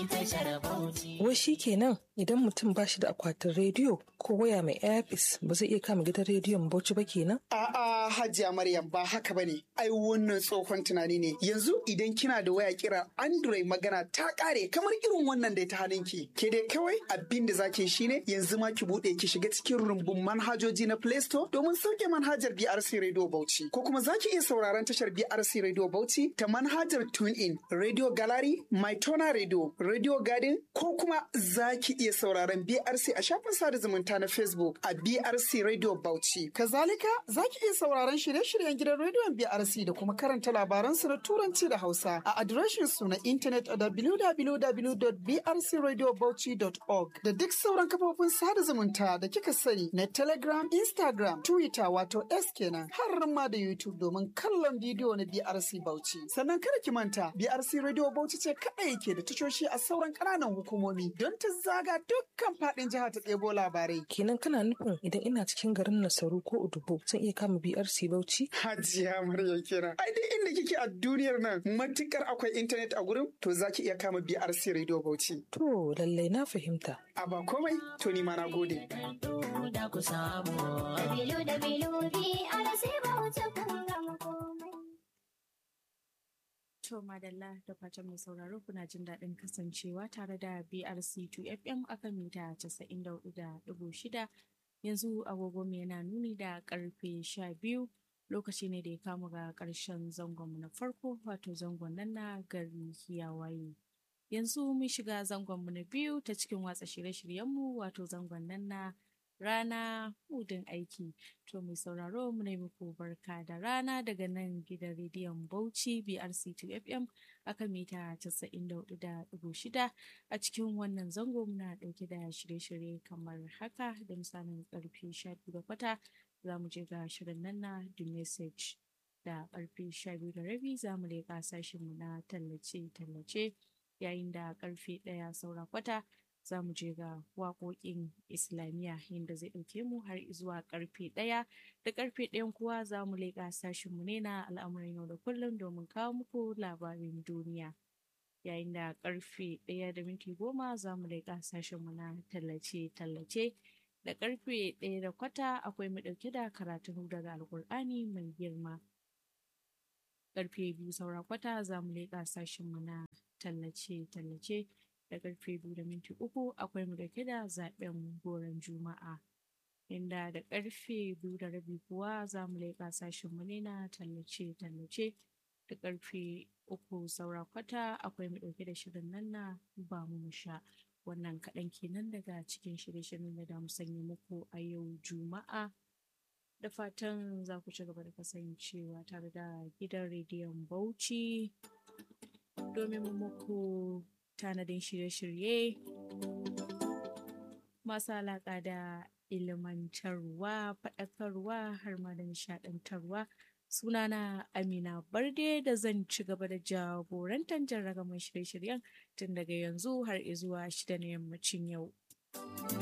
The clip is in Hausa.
Wai shi kenan idan mutum ba shi da akwatin rediyo ko waya mai airpis ba zai iya kama gidan rediyon Bauchi ba kenan? A'a Hajiya Maryam ba haka bane. Ai wannan tsohon tunani ne. Yanzu idan kina da waya kira Android magana ta kare kamar irin wannan da ta hannunki. Ke dai kawai abin da zaki shine yanzu ma ki bude ki shiga cikin rumbun manhajoji na Play Store domin sauke manhajar BRC Radio Bauchi. Ko kuma zaki iya sauraron tashar BRC Radio Bauchi ta manhajar TuneIn, Radio Gallery, MyTona Radio, Radio Garden ko kuma zaki iya sauraron BRC a shafin sada zumunta na Facebook a BRC Radio Bauchi. Kazalika zaki iya sauraron shirye-shiryen gidan rediyon BRC da kuma karanta labaran su na Turanci da Hausa a adireshin su na intanet a www.brcradiobauchi.org da duk sauran kafofin sada zumunta da kika sani na Telegram, Instagram, Twitter wato S kenan har ma da YouTube domin kallon bidiyo na BRC Bauchi. Sannan kada ki manta BRC Radio Bauchi ce kaɗai ke da tashoshi a sauran ƙananan hukumomi don ta zaga dukkan faɗin jihar ta ɗebo labarai. Kenan kana nufin idan ina cikin garin Nasaru ko Udubo zan iya kama BRC Bauchi? Hajiya Maryam kenan. Ai duk inda kike a duniyar nan matukar akwai intanet a gurin to zaki iya kama BRC Radio Bauchi. To lallai na fahimta. A ba komai to ni ma na gode. Da ku samu. Dabilu dabilu BRC Bauchi kun gama komai. To madalla da fatan mai sauraro kuna jin daɗin kasancewa tare da BRC2 FM akan mita 94.6 yanzu agogo mai yana nuni da karfe 12 lokaci ne da ya kamu ga ƙarshen zangonmu na farko wato zangon nan na gari kiyawaye. Yanzu mun shiga zangonmu na biyu ta cikin watsa shirye-shiryenmu wato zangon nan na rana hudun aiki. To mai sauraro mu ne muku barka da rana daga nan gidan rediyon Bauchi BRC2 FM aka mita 94.6 a cikin wannan zango muna dauke da shirye-shirye kamar haka da misalin karfe 12 da kwata za mu je ga shirin nan na The Message da karfe 12 da rabi za mu leƙa sashenmu na tallace-tallace yayin da karfe 1 saura kwata za mu je ga waƙoƙin islamiyya inda zai ɗauke mu har zuwa ƙarfe ɗaya da ƙarfe ɗayan kuwa za mu leƙa sashenmu ne na al'amuran yau da kullum domin kawo muku labarin duniya yayin da ƙarfe ɗaya da minti goma za mu leƙa sashenmu na tallace-tallace da ƙarfe ɗaya da kwata akwai mu ɗauke da karatun daga alƙur'ani mai girma ƙarfe biyu saura kwata za mu leƙa sashenmu na tallace-tallace da karfe biyu da minti uku akwai mu dauke da zaben goron juma'a inda da karfe biyu da rabi kuwa za mu leƙa sashen mu ne na tallace-tallace da karfe uku saura kwata akwai mu dauke da shirin nan na ba mu sha wannan kaɗan kenan daga cikin shirye-shiryen da mu sanya muku a yau juma'a da fatan za ku ci gaba da kasancewa tare da gidan rediyon bauchi domin muku tanadin shirye-shirye masu alaƙa da ilmantarwa faɗakarwa har ma da nishaɗantarwa sunana amina barde da zan ci gaba da jagorantar jarragaman shirye-shiryen tun daga yanzu har izuwa shida na yammacin yau